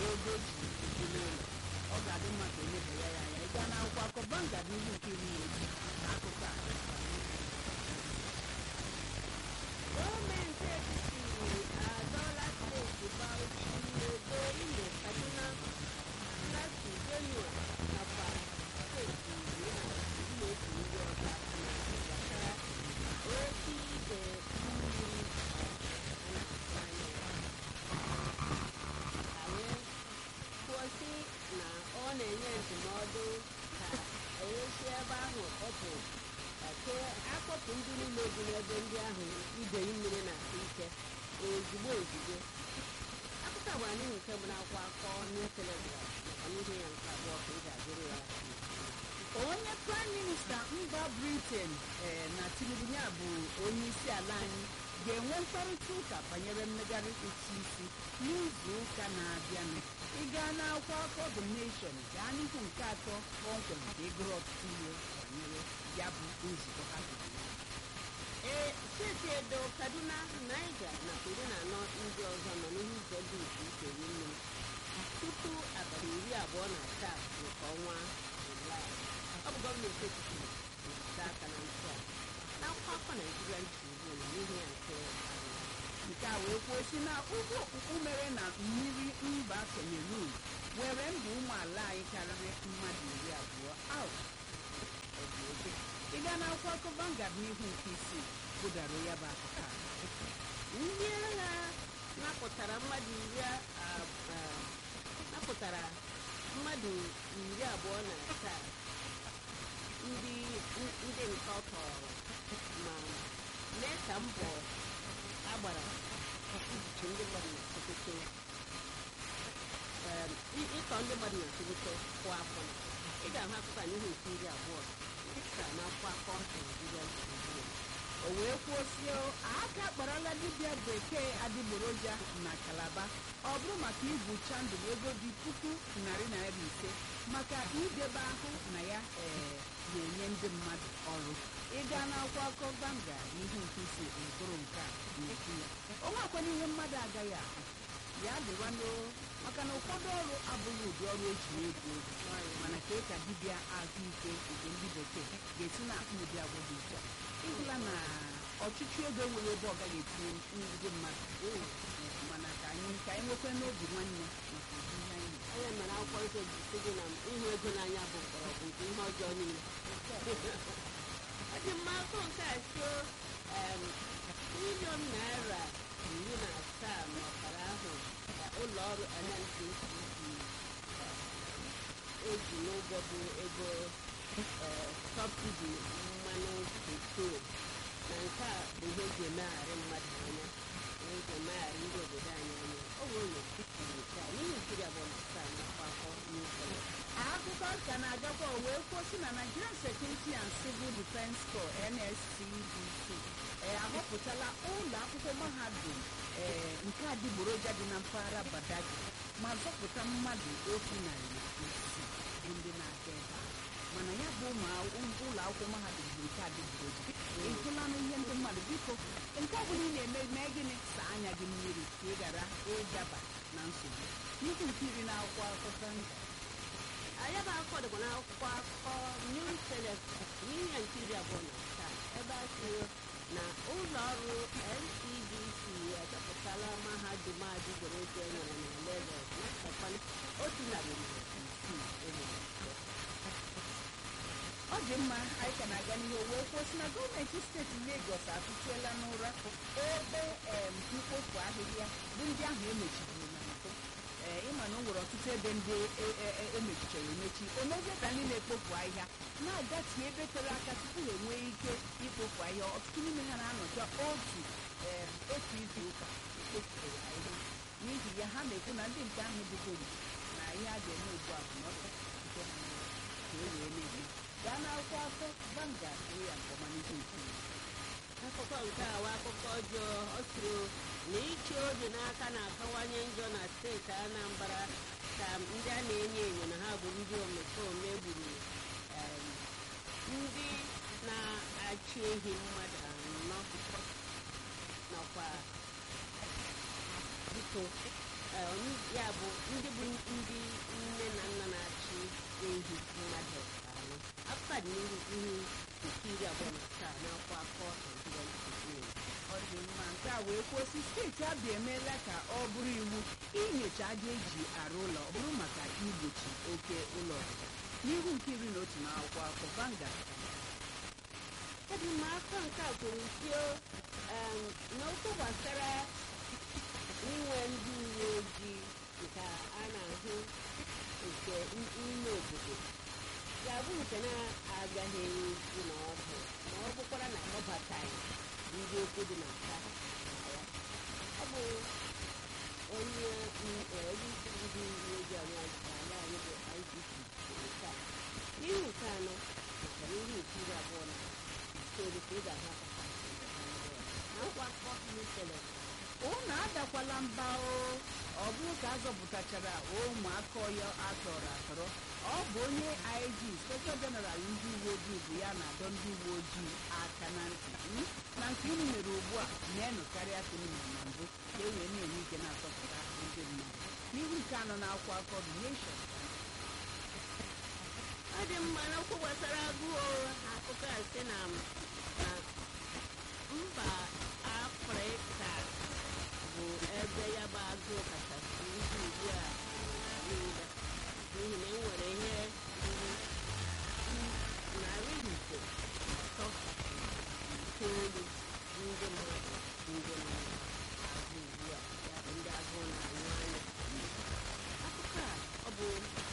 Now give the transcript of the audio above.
ego ji ebi n'ụlọ ọ ga-adị mma ka eleba ya ya anya ị gaa n'akwụkwọ akọ banga n'ihu nke iri na eji akụkọ a gọọmenti etiti adọọla steeti Bauchi Edo Imo Kaduna Plateau Benue nakwa steeti iri na iri na otu ndị ọzọ aka na gbasara oke ide mmiri a na-atụ anya ya. anyị kwụsị na ọ na-enye ndụmọdụ ka esi ebe ahụ kpọpụ ke akpọpụ ndị niile bi n'ebe ndị ahụ idei mmiri na-atụ ike ozugbo ozugbo akụkọ bụ anyị nke bụ n'akwụkwọ akọ new telegraph maka n'ihe ya nke abụọ ka ị ga-agụrụ ya onye praịm minista mba briten ee na tinubu ya bụ onye isi ala anyị ga-enwe mkparịta ụka banyere mmegharị ụtụ isi n'izu ụka na-abịanụ ịga n'akwụkwọ akọ the nation gaa n'ihu nke atọ kpọmkwem ka ịgụrụ ọtụtụ ihe banyere ya bụ nzukọ ha zụrụ ee steeti edo kaduna naija na iri na anọ ndị ọzọ nọ n'ihe ize dị iche iche ri mmiri tupu abalị iri abụọ na asaa nke ọnwa julaị ọ bụ gọọmenti etiti na-ete aka na ntị a n'akwụkwọ akọ naijiria tribune n'ihe ya nke anọ nke a wee kwuo si na ụgbọ okpukpu mere na mmiri mba cameroon were ndụ ụmụ ala anyị karịrị mmadụ iri abụọ out ị gaa n'akwụkwọ akụkọ Vanguard n'ihu nke isii budara ya bụ akụkọ a ndị agha napụtara mmadụ iri a- a- napụtara mmadụ iri abụọ na asaa ndị ndị nke ọ tọrọ ma mee ka mbọ agbara ijichi ndị mmadụ na sokoto em, ị- ịtọ ndị mmadụ na sokoto kwụ afọ ị ga-ahụ akụkọ a n'ihu nke iri abụọ ka n'akwụkwọ akọ Naijiria Tribune. o wee kwuo sio aka akparala dibịa bekee adịgboroja na kalaba ọ bụrụ maka igwucha ndụ ego dị puku narị naira ise maka idebe ahụ na ya ee na-enye ndị mmadụ ọrụ ịga n'akwụkwọ akụkọ Vanguard n'ihu nke isi mkpụrụ nke a na-ekwu ya o nwekwana ihe mmadụ agaghị ahụ ya dịwanụ maka na ụfọdụ ọrụ abụghị ụdị ọrụ eji egwu egwu mana ka ka dibịa ahụike nke ndị bekee ga-esi na-akpụ ụdị agwa dị iche a. ịhụla na ọchịchị ego nwere ebe ọ gaghị etinye ndị mmadụ mana ka anyị ka anyị nwekwa n'obi nwanne maka ụdị ihe anyị na- anya mere akwụkwọ nsọ ji sị gị na ịhụ ego n'anya bụ mkpọrọgwụ nke ihe ọjọọ niile ọ dị mma akụ nke a sio triliọn naira iri na asaa na ọkara ahụ ka ụlọ ọrụ NNPC eji n'ụgwọ bụ ego eh, sọbsidi mmanụ petrol na nke a bụ ihe eji emegharị mmadụ anya ihe eji emegharị ndị obodo anyị anya ọ bụ ụlọ nke a n'ihi nkiri abụọ na asaa na akwakọ n'usoro akụkọ ka na-agakwa o wee kwuo si na Nigerian Security and Civil Defence Corps NSCDC ee ahọpụtala ụlọ akwụkwọ mahadum ee nke adịgboroja dị na mpaghara Badagry ma zọpụta mmadụ otu narị na isii bụ ndị na-aga ebe a mana ya bụ ụmụ akwụkwọ- ụlọ akwụkwọ mahadum bụ nke adịgboroja ịhụlanụ ihe ndị mmadụ biko nke ọ bụla ị na-eme mee gịnị saa anya gị mmiri ka ị ghara ịdaba na nsogbu n'ihu nke iri na akwụkwọ akụkọ ndị anyị bụ akụkọ dịkwa n'akwụkwọ akụkọ New Telegraph n'ihe nke iri abụọ na asaa ebe a sịrị na ụlọ ọrụ NCDC achọpụtala mahadum adịgboroja e nwere na Lagos na-achọkwali otu narị na isii enwere ọ dị mma anyị ka na-aga n'ihe o wee kwuo sị na gọọmenti steeti Lagos atụchiela n'ụra ebe em, mkpofu ahịhịa bụ ndị ahụ emechiburu na mbụ ee ịma na o nwere ọtụtụ ebe ndị e- e- e- emechichara emechi o mezie ka ndị na-ekpofu ahịhịa na-agatie ebe tere aka tupu ha enwee ike ikpofu ahịhịa ọtụtụ n'ime ha na-anọcha otu em, otu izu ụka ekpofuru ahịhịa n'ihi ya ha na-ekwu na ndị nke ahụ bugoro na ihe a ga-eme ugbu a bụ na ọ ga-echukwu ha n'ụra ka e wee na-eme gaa n'akwụkwọ akụkọ Vanguard hụ ya nke ọma n'ihu nke iri. akụkọ nke a wa akụkọ ọjọọ ọ sịrị na iche obi n'aka na-akawanye njọ na steeti Anambra ka ndị a na-enyo enyo na ha bụ ndị omekome gburu em, ndị na-achị ehi mmadụ anọ nakwa biko eh, n- ya bụ ndị bụ ndị nne na nna na-achị ehi mmadụ anọ afta dị n'ihu ihu nke iri abụọ na asaa n'akwụkwọ akọ Nigerian Tribune. ọ dị mma nke a wee kwuo si steeti abịa emeela ka ọ bụrụ iwu inyocha aja eji arụ ụlọ ọ bụrụ maka igbochi oke ụlọ ọzụzụ n'ihu nke iri na otu n'akwụkwọ akọ Vanguard Ebi m aka nke a kwuru sio em, n'okwu gbasara inwe ndị uwe ojii nke a na-ahụ nke n- ime obodo ga-abụ nke na-agaghị ụlọ ọgwụ ma ọ bụkwara na akpọbataghị ndị okwu dị na nka na ya ọ bụ onye m- eh, onye isi ndị uwe ojii ala ala anyị bụ IGP kwuru nke a n'ihu nke anọ nakwa n'ihu nke iri abụọ na itoolu ka ị ga-ahụ akụkọ a. na nkwa akụkọ Newstalk. unu adakwala mba o ọ bụrụ ka a zọpụtachara ụmụaka ọya atọrọ atọrọ ọ bụ onye IG Inspector General ndị uwe ojii bụ ya na-adọ ndị uwe ojii aka na ntị mm? na nke unu mere ugbu a na-enụ karịa ka unu mere na mbụ ka e wee na-enwe ike na-atọpụta ndị mmadụ n'ihu nke anọ na akwụkwọ akọ The Nation ọ dị mma n'okwu gbasara agụụ akụkọ a sị na na mba afrịka bụ ebe ya bụ agụụ kachasị ndị ugbu a niile n'ihi na enwere ihe ruru narị ise atọ itoolu ndị mmadụ ndị na-agụ ugbu a ya bụ ndị agụụ na-anyụ anya akụkọ a ọ bụ